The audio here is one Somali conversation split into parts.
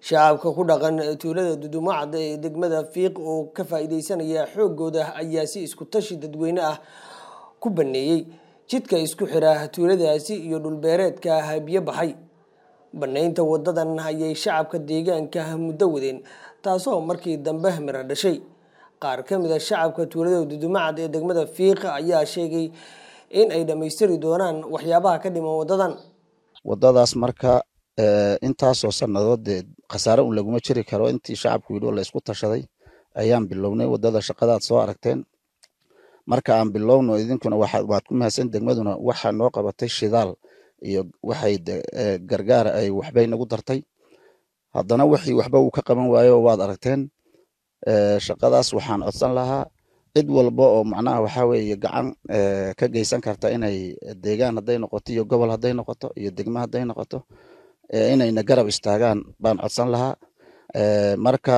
shacabka ku dhaqan tuulada dudumacda ee degmada fiiq oo ka faa'iideysanaya xoogooda ayaa si isku tashi dadweyne ah ku baneeyey jidka isku xira tuuladaasi iyo dhulbeereedka biyo baxay banaynta wadadan ayay shacabka deegaanka muddo wadeen taasoo markii dambe miro dhashay qaar ka mid a shacabka tuulada dudumacad ee degmada fiiq ayaa sheegay in ay dhammaystiri doonaan waxyaabaha ka dhiman wadadan wadadaas marka intaasoo sannadood dee khasaare un laguma jiri karo intii shacabku yidhi oo la isku tashaday ayaan bilownay wadada shaqadaad soo aragteen marka aan bilowno idinkuna waad ku mahadsan degmaduna waxa noo qabatay shidaal iyo waxay gargaara ay waxbay nagu dartay haddana wixii waxba uu ka qaban waayo waad aragteen shaqadaas waxaan codsan lahaa cid walba oo macnaha waxaa weeye gacan ka geysan karta inay deegaan hadday noqoto iyo gobol hadday noqoto iyo degmo hadday noqoto inayna garab istaagaan baan codsan lahaa marka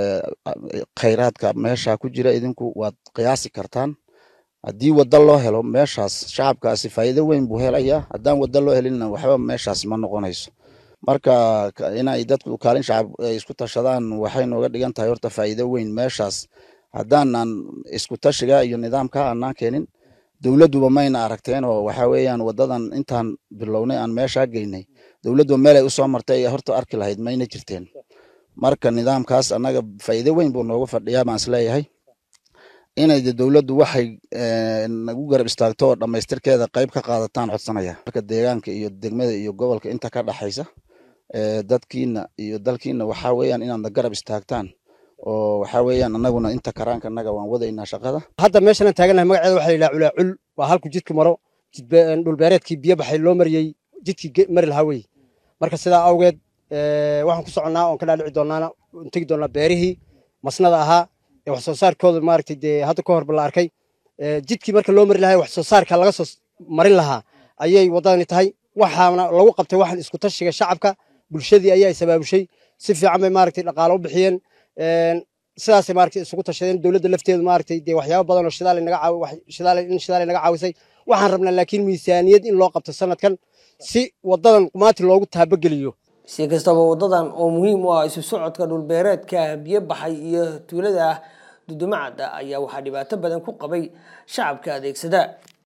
khayraadka meesha ku jira idinku waad qiyaasi kartaan haddii wadda loo helo meeshaas shacabkaasi faa'iido weyn buu helayaa haddaan wadda loo helinna waxba meeshaas ma noqonayso marka inay dadku kaalin shacab isku tashadaan waxay nooga dhigan tahay horta faa'iido weyn meeshaas haddaanan isku tashiga iyo nidaamka aanaan keenin dowladduba mayna aragteen oo waxa weeyaan wadadan intaan bilownay aan meeshaa geynay dowladduba meelay usoo martay ay horta arki lahayd mayna jirteen marka nidaamkaas annaga faa'iido weyn buu noogu fadhiyaa baan isleeyahay inay dowladdu waxay nagu garab istaagto oo dhammaystirkeeda qayb ka qaadataan codsanaya marka deegaanka iyo degmada iyo gobolka inta ka dhaxaysa dadkiina iyo dalkiina waxaa weeyaan inaadna garab istaagtaan oo waxaa weeyaan annaguna inta karaanka annaga waan wadaynaa shaqada hadda meeshanaan taaganahay magaceeda waxaa la yidhaha culaacul waa halku jidku maro dhulbeereedkii biyo baxay loo mariyey jidkii mari lahaa wey marka sidaa awgeed waxaan ku soconnaa oon ka dhaadhici doonaana tegi doonaa beerihii masnada ahaa ee wax soo saarkooda maaragtay dee hadda ka horba la arkay jidkii marka loo mari lahaa wax soo saarka laga soo marin lahaa ayay waddadani tahay waxaana lagu qabtay waxan isku tashiga shacabka bulshadii ayaa isabaabushay si fiican bay maaragtay dhaqaalo u bixiyeen sidaasay maaragtay isugu tashadeen dowladda lafteedu maaragtay dee waxyaabo badan oo shidaal naga caawi shidaal in shidaal naga caawisay waxaan rabnaa laakiin miisaaniyad in loo qabto sanadkan si wadadan qumaati loogu taabageliyo si kastaba wadadan oo muhiim u ah isu socodka dhulbeereedka biyo baxay iyo tuulada dudumacada ayaa waxaa dhibaato badan ku qabay shacabka adeegsada